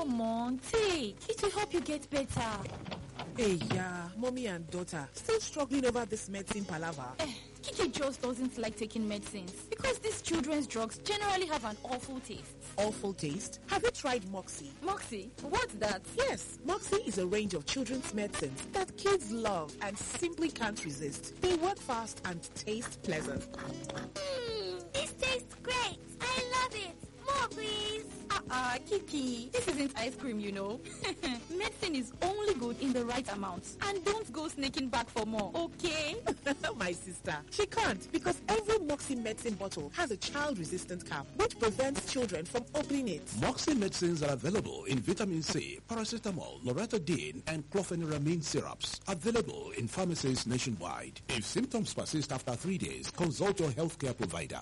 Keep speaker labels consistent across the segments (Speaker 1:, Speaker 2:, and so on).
Speaker 1: Come on, take. It will help you get better.
Speaker 2: Hey, yeah, mommy and daughter still struggling over this medicine palaver.
Speaker 1: Eh, Kiki just doesn't like taking medicines because these children's drugs generally have an awful taste.
Speaker 2: Awful taste. Have you tried Moxie?
Speaker 1: Moxie, what's that?
Speaker 2: Yes, Moxie is a range of children's medicines that kids love and simply can't resist. They work fast and taste pleasant.
Speaker 3: Mmm, this tastes great. I love it. More, please.
Speaker 1: Uh-uh, Kiki, this isn't ice cream, you know. Medicine is only good in the right amount. And don't go sneaking back for more, okay?
Speaker 2: My sister, she can't because every Moxie medicine bottle has a child-resistant cap which prevents children from opening it.
Speaker 4: Moxie medicines are available in vitamin C, paracetamol, loratadine, and clofeniramine syrups. Available in pharmacies nationwide. If symptoms persist after three days, consult your healthcare provider.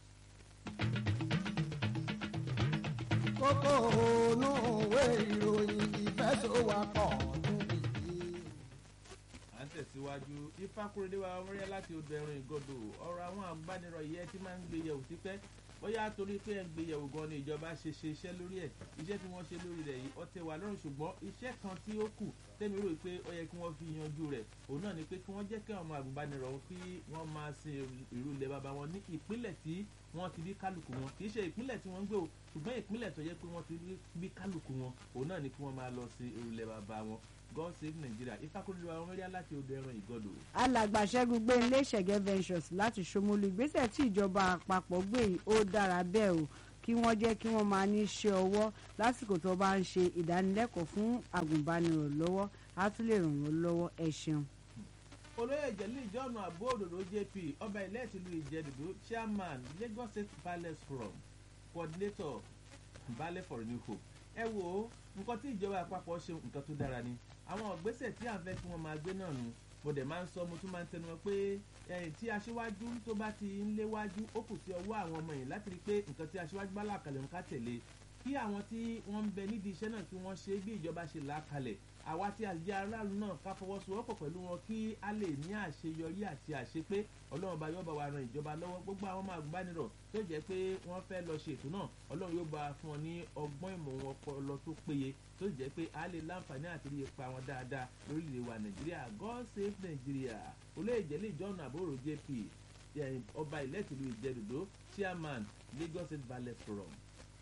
Speaker 5: kókó ònú òwe ìròyìn ìfẹsọ̀wápọ̀ níbi yìí.
Speaker 6: à ń tẹ̀síwájú ifákúrédé wa ọmọrẹ́ láti odò ẹ̀rùn ìgọ́dọ̀ ọ̀rọ̀ àwọn àgbánirọ̀ yẹ tí máa ń gbé yẹ̀wò sí pẹ́ bóyá torí pé ẹ̀ ń gbé yẹ̀wò gan ni ìjọba ṣe ṣe iṣẹ́ lórí ẹ̀ iṣẹ́ tí wọ́n ṣe lórí rẹ̀ yìí ọtẹ wà lọ́rùn ṣùgbọ́n iṣẹ́ kan tí ó kù tẹ́mi rò pé ó yẹ kí wọ́n fi yanjú rẹ̀ òun náà ni pé kí wọ́n jẹ́ kí ọmọ àgùnbánirọ̀ kí wọ́n máa sin ìlú ilẹ̀ bàbá wọn ní ìpínlẹ̀ tí wọ́n ti bí kálukú wọn kì í ṣe ìpínlẹ̀ tí wọ́n ń gbé o ṣùgbọ́n ìpínlẹ̀ tó yẹ pé wọ́n ti bí kálukú wọn òun náà ni kí wọ́n máa lọ sí ìrùlẹ̀ bàbá wọn god save nigeria ifákúrú wa wọn rí láti odò ẹran ìgọdọ.
Speaker 7: alàgbà ṣẹ́gun gbé ilé ìṣẹ̀gẹ́ ventures láti ṣomolu ìgbésẹ̀ tí ìjọba àpapọ̀ gbé yìí ó dára bẹ́ẹ̀ o kí wọ́n jẹ́ kí wọ́n máa ní iṣẹ́ ọwọ́ lásìkò tó bá ń ṣe ìdánilẹ́kọ̀ọ́ fún àgùnbánirọ̀ lọ́wọ́ á tún lè ràn wọ́n lọ́wọ́ ẹ ṣeun.
Speaker 6: olóyè ìjẹ̀lú ìjọ́nà àbó òdòdó jp ọba ilẹ̀ tìlú ìjẹ̀dùdú chairman lagos state palace forum coordinator balẹ̀ for new hope ẹ wo nǹkan tí ìjọba àpapọ̀ ṣe nǹkan tó dára ni àwọn ìgbésẹ̀ tí à ń fẹ́ kí wọ́n máa gbé náà nu mo dẹ̀ máa ń sọ mo tún máa ń tẹnu wọn pé ẹ̀yìn tí aṣíwájú tó bá ti ń léwájú ó kù sí ọwọ́ àwọn ọmọ yìí láti rí i pé nǹkan tí aṣíwájú bá là kalẹ̀ ń ká tẹ̀lé kí àwọn tí wọ́n ń bẹ nídìí iṣẹ́ náà kí wọ́n ṣe bí ìjọba ṣe là á kalẹ̀ àwa tí àjẹ aráàlú náà ká fọwọ́sowọ́pọ̀ pẹ̀lú wọn kí a lè ní àṣeyọrí àti àṣepé ọlọ́run bá yọ̀bà wa ran ìjọba lọ́wọ́ gbogbo àwọn ọmọ àgùnbánirọ̀ tó jẹ́ pé wọ́n fẹ́ lọ ṣe ètò náà ọlọ́run yóò bá fún wọn ní ọgbọ́n ìmọ̀ wọn ọpọlọ tó péye tó jẹ́ pé a lè láǹfààní àti rí ipa wọn dáadáa lórílẹ̀ wa nàìjíríà god save nàìjíríà olóyè jẹ́lẹ̀ ìjọ́nà àbúrò jp ọba ìlẹ́tìlú ìjẹ́dùdó chairman lagos state ballet forum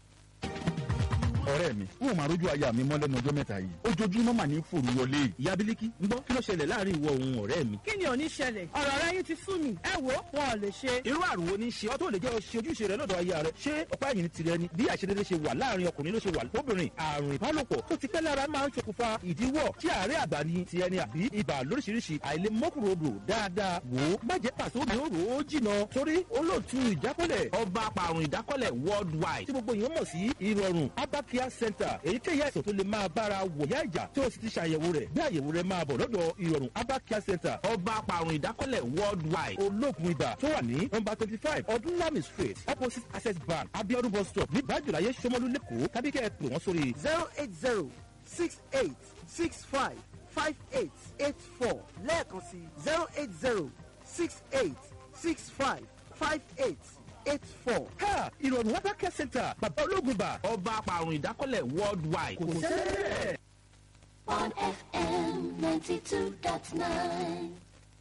Speaker 8: ọ̀rẹ́ mi wọn ò máa rójú aya mi mọ́ lẹ́nu ọjọ́ mẹ́ta yìí ojoojúmọ́ mà ní fòrú wọlé ìyá bílíkì ń gbọ́ kí ló ṣẹlẹ̀ láàrin ìwọ òun ọ̀rẹ́ mi.
Speaker 9: kí ni ò ní ṣẹlẹ̀ ọ̀rọ̀ rẹ yín ti sú mi ẹ wo wọn ò lè ṣe.
Speaker 8: irú àrùn wo ni ṣe ọ́ tó lè jẹ́ ṣe ojúṣe rẹ lọ́dọ̀ aya rẹ ṣé ọ̀pá ẹ̀yìn ni tirẹ̀ ni bí àṣedédé ṣe wà láàrin ọkùnrin ló ṣe wà lóbìnrin àrùn ìbálòpọ̀ tó ti pẹ́ lára máa ń ṣokùnfà ìdíwọ́ tí àárẹ̀ àgbà ni ti ẹni àbí ibà lóríṣiríṣi àìlèmọ́kùròdò dáadáa wò ó má jẹ́ pàṣẹ omi òrò ó jìnà torí olóòtú ìdákọ́lẹ̀ ọba apàrùn ìdákọ́lẹ̀ worldwide tí gbogbo èèyàn mọ̀ sí ìrọ̀rùn abakia center èyíkéyìí àìsàn tó lè máa bára wòyá ìjà tí o sì ti ṣàyẹ̀wò rẹ̀ bí àyẹ̀wò rẹ̀ máa bọ̀ lọ́dọ̀ ìrọ̀rùn abakia center ọba apàrùn ìdákọ́lẹ̀ worldwide olóògùn ibà tó wà ní nọmba twenty five ọdúnlami street opposite access bank abiodun bus stop ní bájúláyé sọmọlú lẹ́kọ̀ọ́ tàbí kẹ́ ẹ pè wọ́n sórí.
Speaker 5: zero eight zero six eight six five five eight eight four lẹ́ẹ̀kan sí zero eight zero six eight six five five eight eight four.
Speaker 8: ha ìrọ̀rùn abakia center bàbá olóògùn ibà ọba apàrùn ìdákọ́lẹ̀ worldwide kò sẹ́lẹ̀.
Speaker 3: on FM 92.9.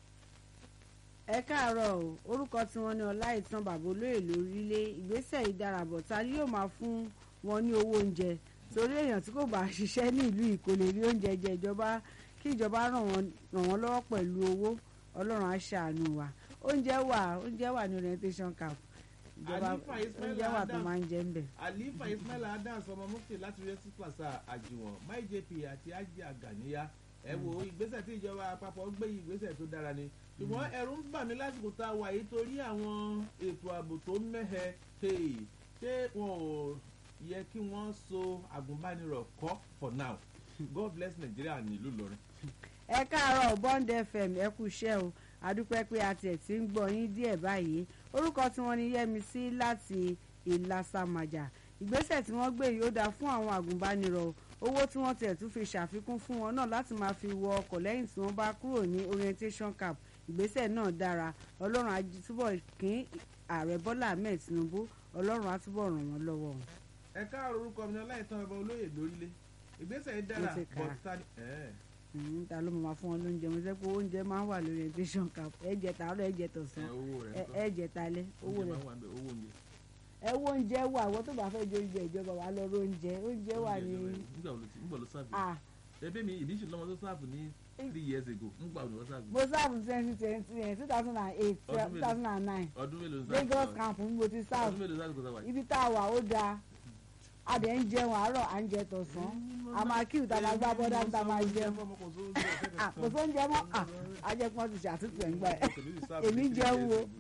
Speaker 7: ẹ káàárọ̀ o orúkọ tí wọ́n ní ọláìtàn bàbá olóyè lórílẹ̀ ìgbésẹ̀ ìdarabọ̀ ta ni yóò máa fún wọn ní owó oúnjẹ torí èèyàn tí kò bá ṣiṣẹ́ ní ìlú yìí kò lè rí oúnjẹ jẹ ìjọba kí ìjọba ràn wọ́n ràn wọ́n lọ́wọ́ pẹ̀lú owó ọlọ́run á ṣàánú wa oúnjẹ wà oúnjẹ wà ní orientation camp ìjọba
Speaker 6: Àlífà Ismail
Speaker 7: oúnjẹ wà tó
Speaker 6: Adam.
Speaker 7: máa ń jẹ ń bẹ̀.
Speaker 6: àlífà ismail adams ọmọ mufti láti rẹ́sí plaza àjùwọ̀n my jp àti ajé àgàníyá ẹ wo ìgbésẹ̀ tí ìjọba àpapọ̀ gbé yìí ìgbésẹ̀ tó dára ni ṣùgbọ́n ẹ̀rù ń bà mí lásìkò tá a wà yìí torí àwọn ètò ààbò tó mẹ́hẹ hey, ṣé wọn ò yẹ kí wọ́n so àgùnbánirọ̀ kọ́ for now god bless nigeria nílùú lọrin.
Speaker 7: ẹ káàárọ̀ bond fm ẹ kú iṣẹ́ o adúpẹ́ pé a tiẹ̀ ti ń gbọ́ yín díẹ̀ báyìí orúkọ tí wọ́n ní yẹ́misí láti ìlasàmàjà ìgbésẹ̀ tí wọ́n gbé yìí ó dáa fún àwọn àgùnbánirọ̀ o. owó tí wọ́n tiẹ̀ tún fi ṣàfikún fún wọn náà láti máa fi wọ ọkọ̀ lẹ́yìn tí wọ́n bá kúrò ní orientation camp ìgbésẹ̀ náà dára ọlọ́run á túbọ̀ kín ààrẹ bọ́lá ahmed tinubu ọlọ́run á túbọ̀ ràn wọ́n lọ́wọ́.
Speaker 6: ẹ káàárọ̀ orúkọ mi ní ọláìtàn ọba olóyè lórílẹ̀ ìgbésẹ̀ yìí dára
Speaker 7: Ó ti kà á.
Speaker 6: but ta ni ẹ̀
Speaker 7: Mm, ta ló mọ̀ máa fún wọn lóúnjẹ mo sẹ́ pé oúnjẹ máa ń wà lórí orientation camp ẹ jẹ tàárọ̀ ẹ jẹ
Speaker 6: ẹ̀
Speaker 7: tọ̀sán
Speaker 6: owó rẹ̀
Speaker 7: ẹ-
Speaker 6: ńkọ́?
Speaker 7: ẹ jẹ talẹ́ owó
Speaker 6: Oúnjẹ
Speaker 7: rẹ̀
Speaker 6: máa ń wà ńbẹ̀, owó oúnjẹ.
Speaker 7: ẹ wo oúnjẹ wà àwọn tó bá fẹ́ jẹ oúnjẹ ìjọba wà lọ ró oúnjẹ oúnjẹ wà
Speaker 6: Oúnjẹ
Speaker 7: ní
Speaker 6: ìjọba yìí. nígbà wo ló ti- nígbà wo ló sáàbù
Speaker 7: ah
Speaker 6: ẹbí mi ìbí ìṣèlú ọmọ tó sáàbù ní three years ago nígbà wo ló sáàbù
Speaker 7: mo sáàbù twenty twenty yẹn two thousand and eight
Speaker 6: Ọdún
Speaker 7: two thousand and nine
Speaker 6: ọdún mélòó sáàbù
Speaker 7: Lagos camp ni mo ti sáàbù
Speaker 6: ọdún mélòó sáàbù kò sáàbù
Speaker 7: ibi tá a wà ó dáa a dẹ̀ ń jẹun àárọ̀ à ń jẹ tọ̀sán a máa kí ìta máa gbá bọ́dá níta máa jẹun Ah, kò sóúnjẹ mọ́ Ah, ajẹ́pọ́n ti ṣàtúntò ẹ̀ ń gbà ẹ̀ èmi jẹun o.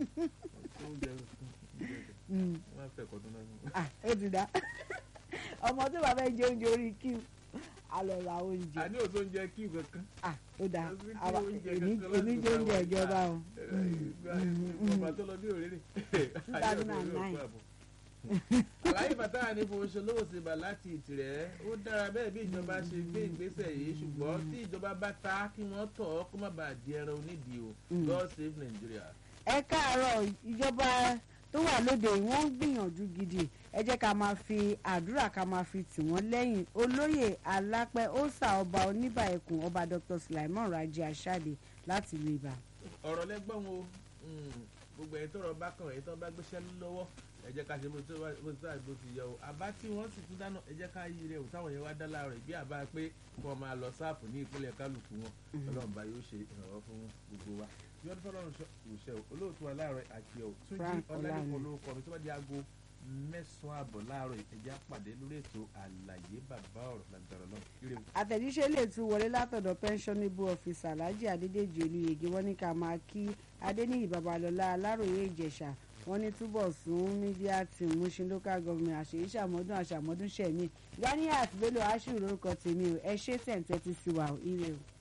Speaker 7: Mm. Ah, ó ti dá ọmọ tó bá fẹ́ jẹ oúnjẹ orí kí a lọ ra oúnjẹ
Speaker 6: àní òtó ń jẹ kí kankan
Speaker 7: Ah, ó dá
Speaker 6: Kò sí kí
Speaker 7: Àwa-
Speaker 6: oúnjẹ
Speaker 7: èmi
Speaker 6: kankan
Speaker 7: èmi
Speaker 6: lásìkò
Speaker 7: jẹ oúnjẹ
Speaker 6: táwa
Speaker 7: ìjọba o
Speaker 6: ọba tó lọ bí òrèrè
Speaker 7: 2009.
Speaker 6: àlàyé bàtà ní fowóṣolówó ṣe bà láti ìtìrẹ́ ó dára bẹ́ẹ̀ bí ìjọba ṣe gbé ìgbésẹ̀ yìí ṣùgbọ́n tí ìjọba bá ta kí wọ́n tọ̀ ọ́ kó má bàa di ẹran onídìí o God save Nigeria.
Speaker 7: ẹ káàárọ̀ ìjọba tó wà lóde yìí wọ́n ń gbìyànjú gidi ẹ jẹ́ ká máa fi àdúrà ká máa fi tì wọ́n lẹ́yìn olóyè alápẹ́ ọ̀sà ọba oníbà ẹkùn ọba dr sulaiman raji asade láti ìlú ibà.
Speaker 6: ọ̀rọ̀ lẹ́gbọ́n o mm, gbogbo ẹ̀yin tọrọ bá kàn ẹ̀yin tó bá gbéṣẹ́ lọ́wọ́ ẹ jẹ́ ká ṣe bó tó wá- bó tó àgbo ti yẹ o àbá tí wọ́n sì tún dáná ẹ jẹ́ ká yí rẹ̀ o táwọn yẹn wá dá láàárọ̀ ìbí àbá pé kí wọ́n máa lọ sáàpù ní ìpínlẹ̀ kálukú wọn ọlọ́run bá yóò ṣe ìrànwọ́ fún gbogbo wa bí ọdún fọlọ́run ṣe o olóòtú wa láàárọ̀ àti ọ̀ tún jí
Speaker 7: Frank
Speaker 6: ọ̀làdìpọ̀
Speaker 7: Ọláni.
Speaker 6: lórúkọ mi tó bá di aago mẹ́sàn-án àbọ̀ láàárọ̀ ìtẹ̀já pàdé lórí ètò àlàyé bàbá ọ̀rọ̀ lágbára náà ire o.
Speaker 7: àtẹ̀jíṣẹ́ lè tún wọlé látọ̀dọ̀ pensionable officer alhaji adédèjì olùyègé wọ́n ní ká máa kí adéníyì babalọ́lá aláròye ìjẹ̀ṣà wọ́n ní túbọ̀ sún media team mushin local government àṣeyí ṣàmọ́dún àṣàmọ́dún ṣẹ̀mí ganiat bello ashiru lórúkọ tèmi o ẹ ṣé tẹ̀ ń tẹ́tí sí wa o ire o.